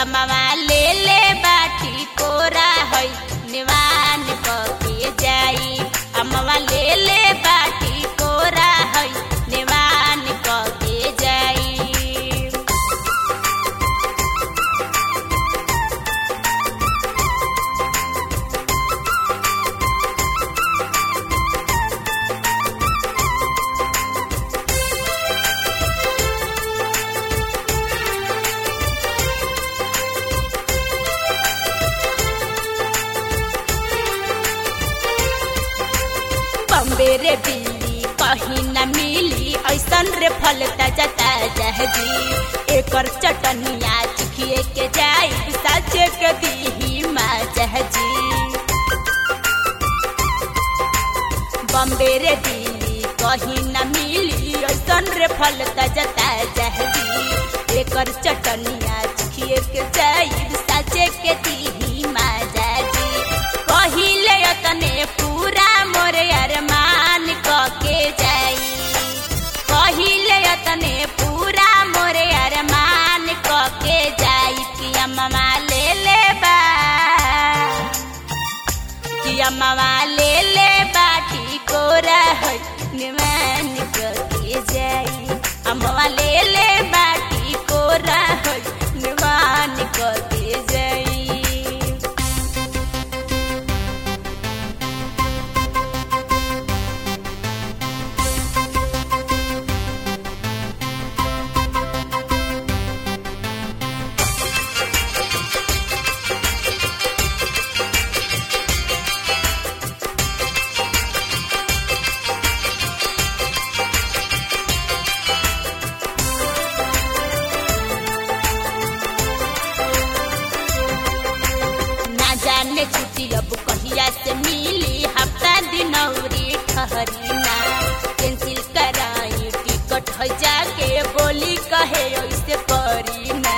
अम्मा ले ले बाटी कोरा है निवान के जाई अम्मा ले ले बाटी कोरा है निवान के जाई बम्बे रे बिल्ली कहीं न मिली ऐसन रे फल ताजा ताजा जी एकर चटनिया चिखिए के जाई साचे के दीही माजा जी बम्बे रे दिल्ली कहीं न मिली ऐसन रे फल ताजा ताजा जी एकर चटनिया चिखिए के जाई साचे के दीही माजा जी कहिले तने पूरा मोरे अरमान क के जाई कहिले तने पूरा मोरे अरमान क के जाई कि अम्मा ले ले बा कि अम्मा ले ले बाटी कोरा है निमान के जाई अम्मा ले ले बाटी कोरा है निमान के जाई ना जाने छुट्टी अब कहिया से मिली हफ्ता दिन औरी ठहरी ना कैंसिल कराई टिकट हो जाके बोली कहे ऐसे करी ना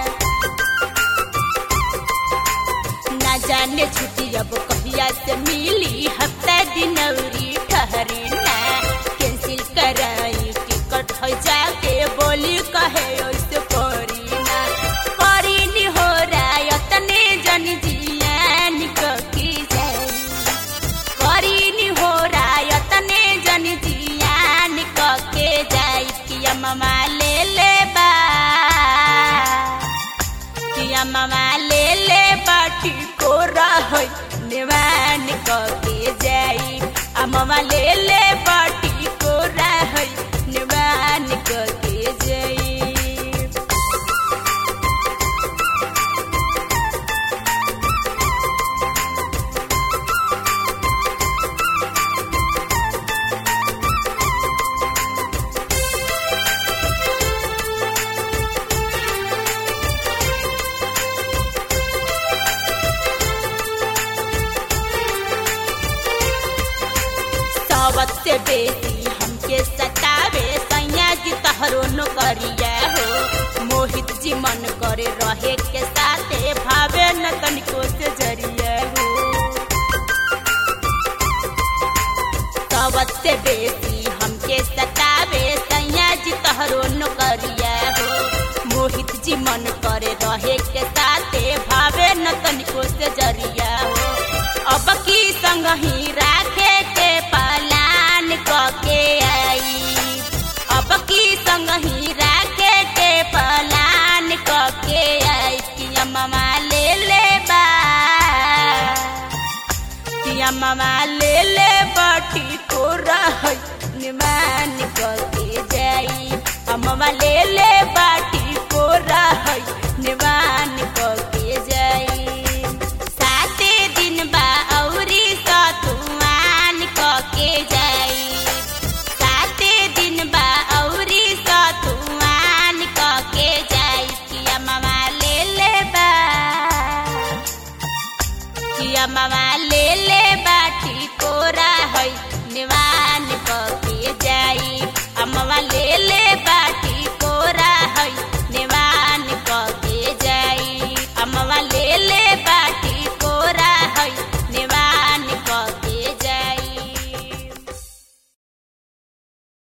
ना जाने छुट्टी अब कहिया से मिली हफ्ता दिन औरी ठहरी ना कैंसिल कराई टिकट हो जाके बोली कहे ऐसे करी ना करी नी हो रहा तने जन जियान की जाई करी नी हो रहा तने जन जियान के जाई कि अम्मा ले ले बा कि अम्मा ले ले बाटी को रहै निवान के जाई अम्मा ले ले बाटी को रहै निवान के जाई सावत से बेटी हमके सतावे सैया जी तहरो नौकरिया हो मोहित जी मन करे रहे के साथे भावे न तनिको से जरिया हो सावत से बेटी हमके सतावे सैया जी तहरो नौकरिया हो मोहित जी मन करे रहे के साथे भावे न तनिको से जरिया हो अब की संग ही राखे के पलान क के आई अब की संग ही राखे के पलान क के आई कि अम्मा ले ले बा कि अम्मा ले ले बाटी को रहै निमान क के जाई अम्मा ले ले बाटी को रहै निमान क के जाई साते दिन बा औरी सतुआन क के जाई साते दिन बा औरी सतुआन क के जाई कि अम्मा ले ले बा कि अम्मा ले ले बाटी कोरा है निवान क